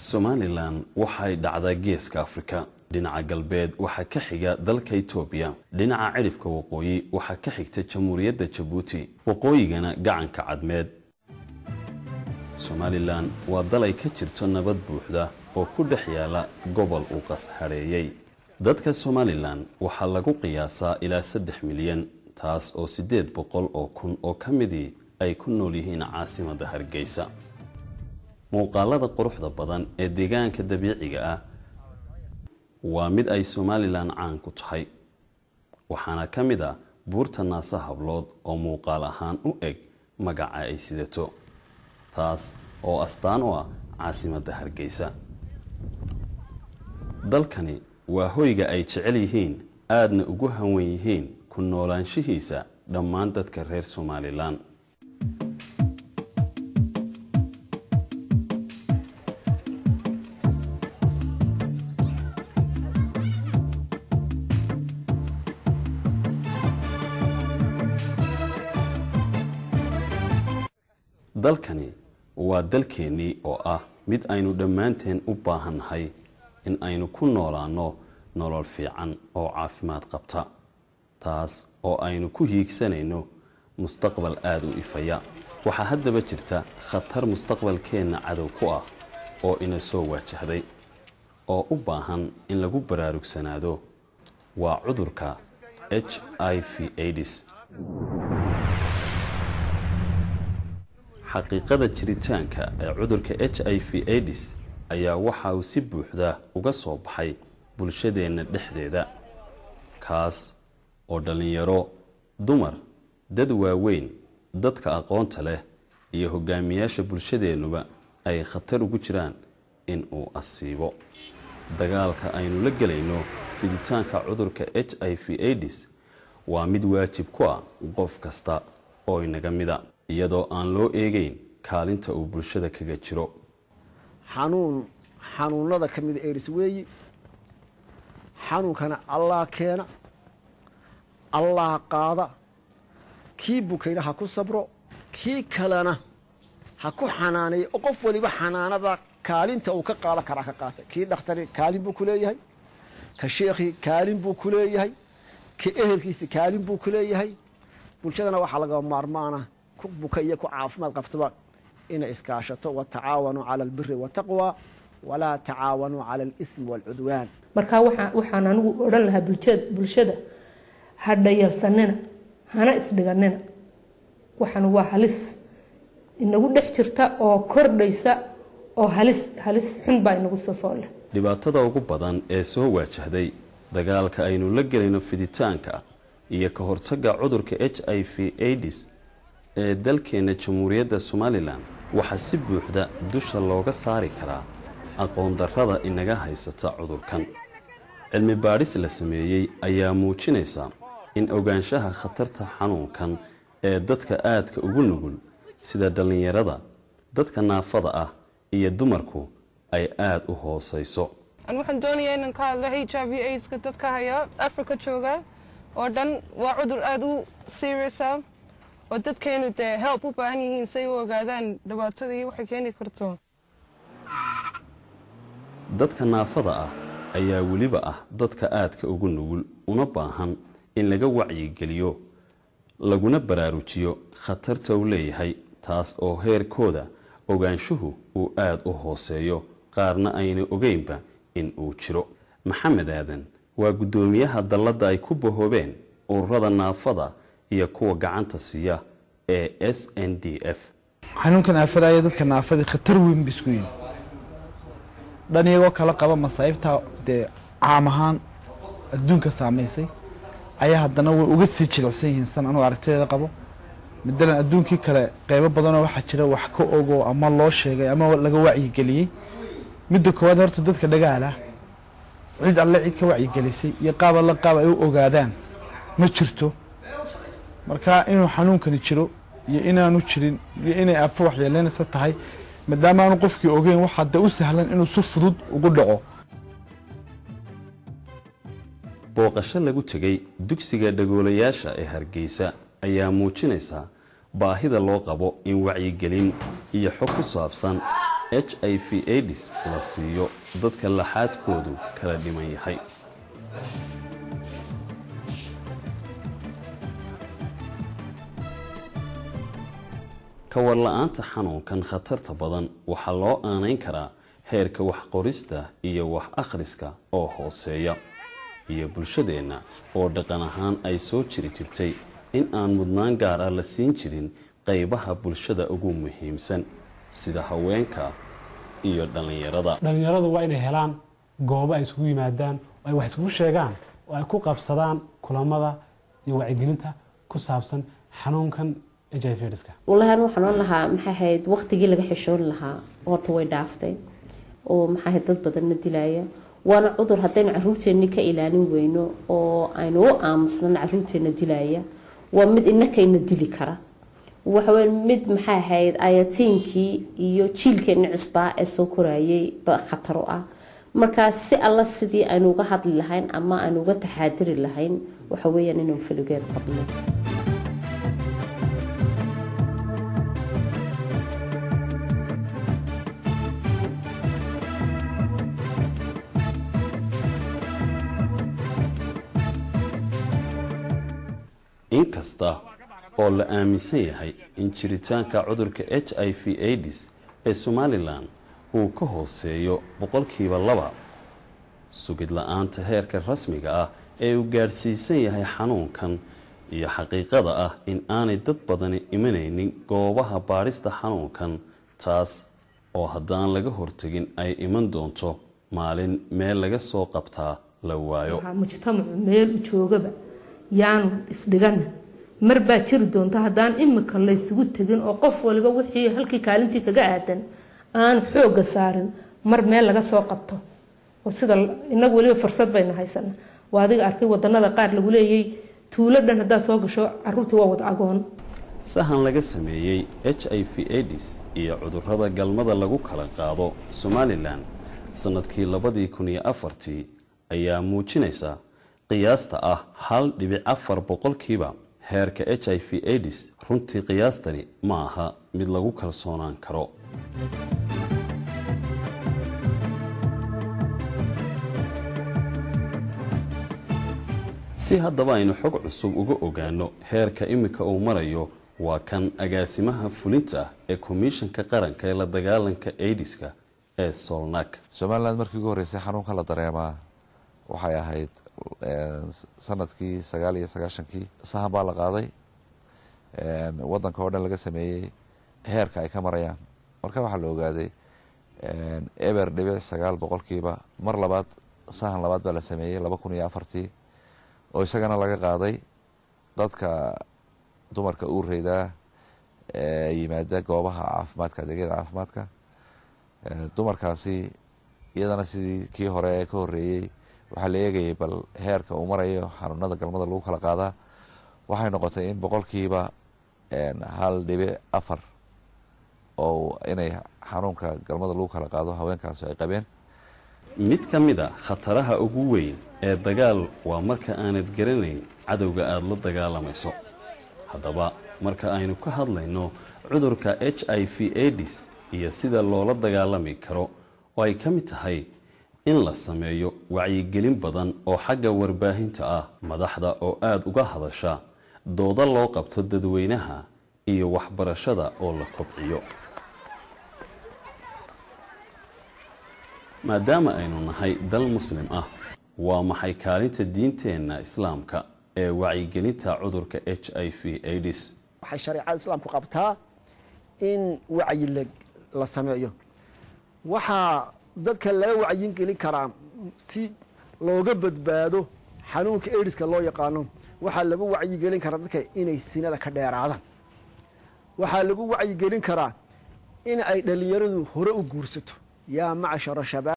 somalilan waxay dhacdaa geeska afrika dhinaca galbeed waxaa ka xiga dalka etoobiya dhinaca cidhifka waqooyi waxaa ka xigta jamhuuriyadda jabuuti waqooyigana gacanka cadmeed somalilan waa dal ay ka jirto nabad buuxda oo ku dhex yaala gobol uu qas hadheeyey dadka somalilan waxaa lagu qiyaasaa ilaa saddex milyan taas oo siddeed boqol oo kun oo ka midii ay ku nool yihiin caasimadda hargeysa muuqaalada quruxda badan ee deegaanka dabiiciga ah waa mid ay somalilan caan ku tahay waxaana ka mid ah buurta naasa hablood oo muuqaal ahaan u eg magaca ay sidato taas oo astaan u ah caasimadda hargeysa dalkani waa hoyga ay jecel yihiin aadna ugu hanwen yihiin ku noolaanshihiisa dhammaan dadka reer somalilan dalkani waa dalkeennii oo ah mid aynu dhammaanteen u baahannahay in aynu ku noolaanno nolol fiican oo caafimaad qabta taas oo aynu ku hiigsanayno mustaqbal aada u ifaya waxaa haddaba jirta khatar mustaqbalkeenna cadow ku ah oo ina soo waajahday oo u baahan in lagu baraarugsanaado waa cudurka h i v aids xaqiiqada jiritaanka ee cudurka h i v aids ayaa waxa uu si buuxda uga soo baxay bulshadeenna dhexdeeda kaas oo dhallinyaro dumar dad waaweyn dadka aqoonta leh iyo hogaamiyaasha bulshadeennuba ay khatar ugu jiraan in uu asiibo dagaalka aynu la gelayno fiditaanka cudurka h i v aids waa mid waajib ku ah qof kasta oo inaga mida iyadoo aan loo eegeyn kaalinta uu bulshada kaga jiro xanuun xanuunada ka mida eris weeyi xanuunkana allah keena allah qaada kii bukayna ha ku sabro kii kalena ha ku xanaaneeya oo qof waliba xanaanada kaalinta uu ka qaadan karaa ka qaata kii dhakhtari kaalin buu ku leeyahay ka sheekhii kaalin buu ku leeyahay ka ehelkiisi kaalin buu ku leeyahay bulshadana waxaa laga maarmaana ku buka iyo ku caafimaad qabtaba inay iskaashato watacaawanuu cala albiri wataqwa walaa tacaawanuu cala alismi waalcudwaan markaa waxaan anigu odhan lahaa bulshada ha dhayalsanina hana isdhiganina waxan waa halis inagu dhex jirta oo kordhaysa oo halis halis xun baa inagu soo foolle dhibaatada ugu badan ee soo waajahday dagaalka aynu la gelayno fiditaanka iyo ka hortagga cudurka h i v aids ee dalkeenna jamhuuriyadda somalilan waxaa si buuxda dusha looga saari karaa aqoon darrada inaga haysata cudurkan cilmi baadhis la sameeyey ayaa muujinaysa in ogaanshaha khatarta xanuunkan ee dadka aadka ugu nugul sida dhallinyarada dadka naafada ah iyo dumarku ay aada u hoosayso waxaan doonayaa inaan ka hadlo h i v aids-ka dadka haya africa jooga oo dhan waa cudur aada u seriousa oo dadkeenu dee help u baahan yihiin say u ogaadaan dhibaatadii waxay keeni karto dadka naafada ah ayaa weliba ah dadka aadka ugu nugul una baahan in laga wacyigeliyo laguna baraarujiyo khatarta uu leeyahay taas oo heerkooda ogaanshuhu uu aada u hooseeyo qaarna ayna ogeynba in uu jiro maxamed aadan waa guddoomiyaha dalladda ay ku bahoobeen ururada naafada iyo kuwa gacanta siiya ee s n d f xanuunka naafada ayaa dadka naafadii khatar weyn ba isku yihin dhan iyagoo kala qaba masaa'ibtaa dee caam ahaan adduunka saamaysay ayaa haddana way uga sii jilicsan yihiin san anuu aragtideeda qabo matalan adduunkii kale qeybo badanoo waxaa jira wax ka ogo ama loo sheegay ama laga wacyigeliyey midda koowaad horta dadka dhagaalah cid alle cid ka wacyigelisay iyo qaab alle qaab ay u ogaadaan ma jirto marka inuu xanuunkani jiro iyo inaanu jirin iyo inay afo waxyeeleynaysa tahay maadaama aanu qofkii ogeyn waxaa de u sahlan inuu si fudud ugu dhaco booqasho lagu tegay dugsiga dhagoolayaasha ee hargeysa ayaa muujinaysa baahida loo qabo in wacyigelin iyo xog ku saabsan h i v aids la siiyo dadka laxaadkoodu kala dhiman yahay kawarla-aanta xanuunkan khatarta badan waxaa loo aanayn karaa heerka waxqorista iyo wax akhriska oo hooseeya iyo bulshadeenna oo dhaqan ahaan ay soo jiri jirtay in aan mudnaan gaar ah la siin jirin qaybaha bulshada ugu muhiimsan sida haweenka iyo dhallinyarada dhallinyaradu waa inay helaan goobo ay isugu yimaadaan oo ay wax isugu sheegaan oo ay ku qabsadaan kulamada iyo wacyigelinta ku saabsan xanuunkan h i v aids-ka walahi anu waxaan ohan lahaa maxay ahayd waqtigii laga xishoon lahaa horta way dhaaftay oo maxay ahayd dad badanna dilaya waana cudur haddaynu caruurteenni ka ilaalin weyno oo aynu u aamusnana caruurteenna dilaya waa mid inakayna dili kara waxaweya mid maxay ahayd ayatiinkii iyo jiilkeenni cisbaa ee soo korayay ba khatar u ah markaa si alla sidii aynu uga hadli lahayn ama aynu uga taxaadiri lahayn waxa weeyaan inuu faligeed qabno inkasta oo la aaminsan yahay in jiritaanka cudurka h i v aids ee somalilan uu ka hooseeyo boqolkiiba laba sugid la-aanta heerka rasmiga ah ee uu gaadhsiisan yahay xanuunkan iyo xaqiiqada ah in aanay dad badani imanaynin goobaha baadhista xanuunkan taas oo haddaan laga hortegin ay iman doonto maalin meel laga soo qabtaa la waayo waxaa mujtamacu meel u joogaba yaanu isdhiganin mar baa jiri doonta haddaan imika laysugu tegin oo qof waliba wixii halkii kaalintii kaga aadan aan xooga saarin mar meel laga soo qabto oo sida inagu weliba fursad baynu haysana waa adiga arkay wadanada qaar lagu leeyay tuulo dhan haddaad soo gasho caruurtii waa wada agoon sahan laga sameeyey h i v aids iyo cudurrada galmada lagu kala qaado somalilan sannadkii labadii kun iyo afartii ayaa muujinaysa qiyaasta ah hal dhibic afar boqolkiiba heerka h i v aids runtii qiyaastani ma aha mid lagu kalsoonaan karo si haddaba aynu xog cusub uga ogaano heerka imika uu marayo waa kan agaasimaha fulinta ee komishanka qaranka ee la dagaalanka aidiska ee solnak somaliland markii ugu horreysay xanuunka la dareemaa waxay ahayd sanadkii sagaal iyo sagaashankii sahan baa la qaaday wadanka oo dhan laga sameeyey heerka ay ka marayaan marka waxaa la ogaaday eber dhibic sagaal boqolkiiba mar labaad sahan labaad baa la sameeyey laba kun iyo afartii oo isagana laga qaaday dadka dumarka uureydaa ee yimaada goobaha caafimaadka adeegyada caafimaadka dumarkaasi iyadana sidii kii hore ee ka horeeyey waxaa la eegayay bal heerka uu marayo xanuunada galmada lagu kala qaadaa waxay noqotay in boqolkiiba hal dhibic afar oo inay xanuunka galmada lagu kala qaado haweenkaasi ay qabeen mid ka mid a khataraha ugu weyn ee dagaal waa marka aanad garanayn cadowga aada la dagaalamayso haddaba marka aynu ka hadlayno cudurka h i v aids iyo sida loola dagaalami karo oo ay ka mid tahay in la sameeyo wacyigelin badan oo xagga warbaahinta ah madaxda oo aada uga hadasha dooda loo qabto dadweynaha iyo waxbarashada oo la kobciyo maadaama aynu nahay dal muslim ah waa maxay kaalinta diinteenna islaamka ee wacyigelinta cudurka h i v aids waxay shareecada islaamku qabtaa in wacyi la sameeyo waxaa dadka laga wacyin gelin karaa si looga badbaado xanuunka aidiska loo yaqaano waxaa lagu wacyigelin karaa dadka inay sinada ka dheeraadaan waxaa lagu wacyigelin karaa in ay dhallinyaradu hore u guursato yaa macshara shabaab